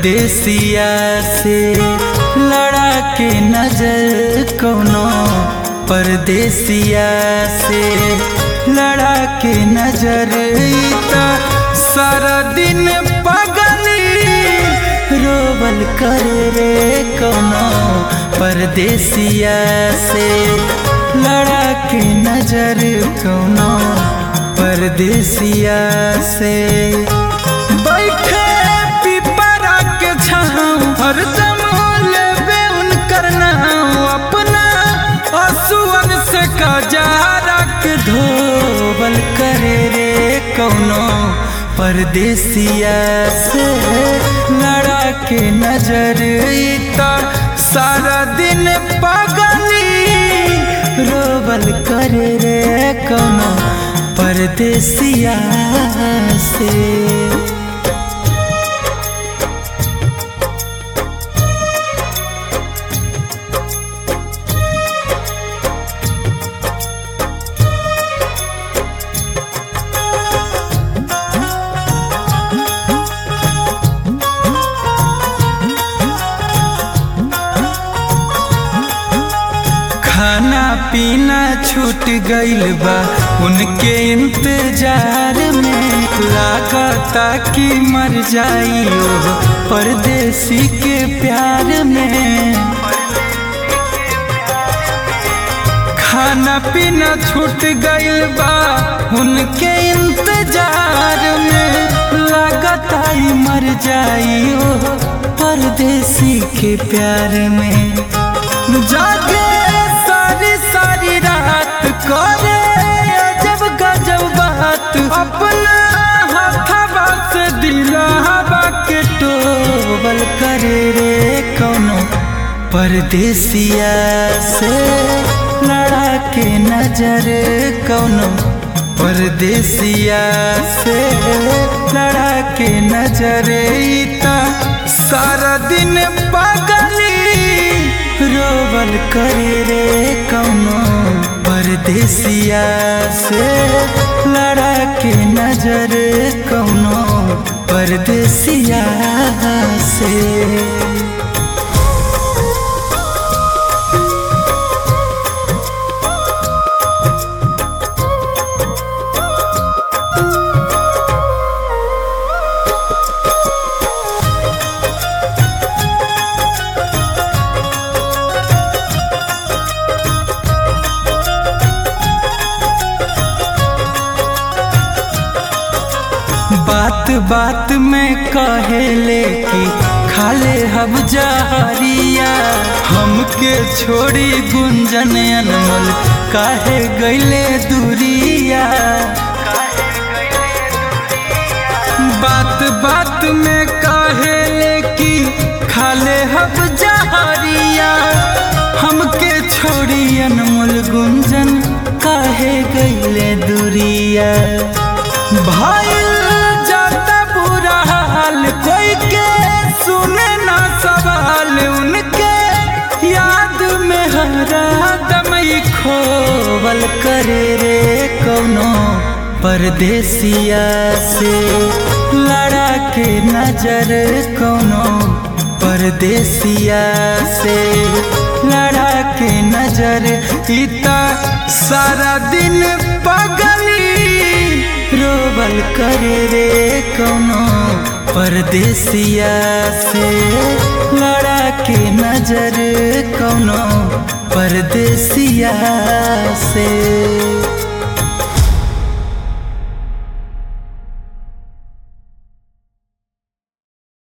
परदेसिया से लड़ा के नजर कोनो परदेसिया से लड़ा के नजर ईता सारा दिन पगली रोबल कर रे कोनो परदेसिया से लड़ा के नजर कोनो परदेसिया से बैठे पिपरा के छाँव हरदम लेबे उनकर नाम अपना असुअन से कजारा के धोबल करे रे कौनो परदेसिया से लड़ा के नजर ईता सारा दिन पगली रोबल करे रे कौनो परदेसिया से खाना पीना छूट गइल बा उनके इंतजार में लागता कि मर जाई ओ परदेसी के प्यार में खाना पीना छूट गइल बा उनके इंतजार में लागता ही मर जाई ओ परदेसी के प्यार में जागे सारी सारी रात करे अजब गजब बात अपना हथवा से दिलावा के टोबल करे रे कौनो परदेसिया से लड़ा के नजर कौनो परदेसिया से लड़ा के नजर ईता सारा दिन पगली रोबल करे रे कौनो परदेसिया से लड़ा के नजर कौनो परदेसिया से बात बात में कहेले कि खाले हब जहरिया हमके छोड़ी गुंजन अनमोल काहे गईले दूरिया बात बात में कहेले कि खाले हब जहरिया हमके छोड़ी अनमोल गुंजन काहे गईले दूरिया भाई जाता बुरा हाल कोई के सुने ना सवाल उनके याद में हरा दमई खोवल करे रे कौनो परदेसिया से लड़ा के नजर कौनो परदेसिया से लड़ा के नजर इता सारा दिन पगली रोबल करे रे कौनो परदेसिया से लड़ा के नजर कौनो परदेसिया से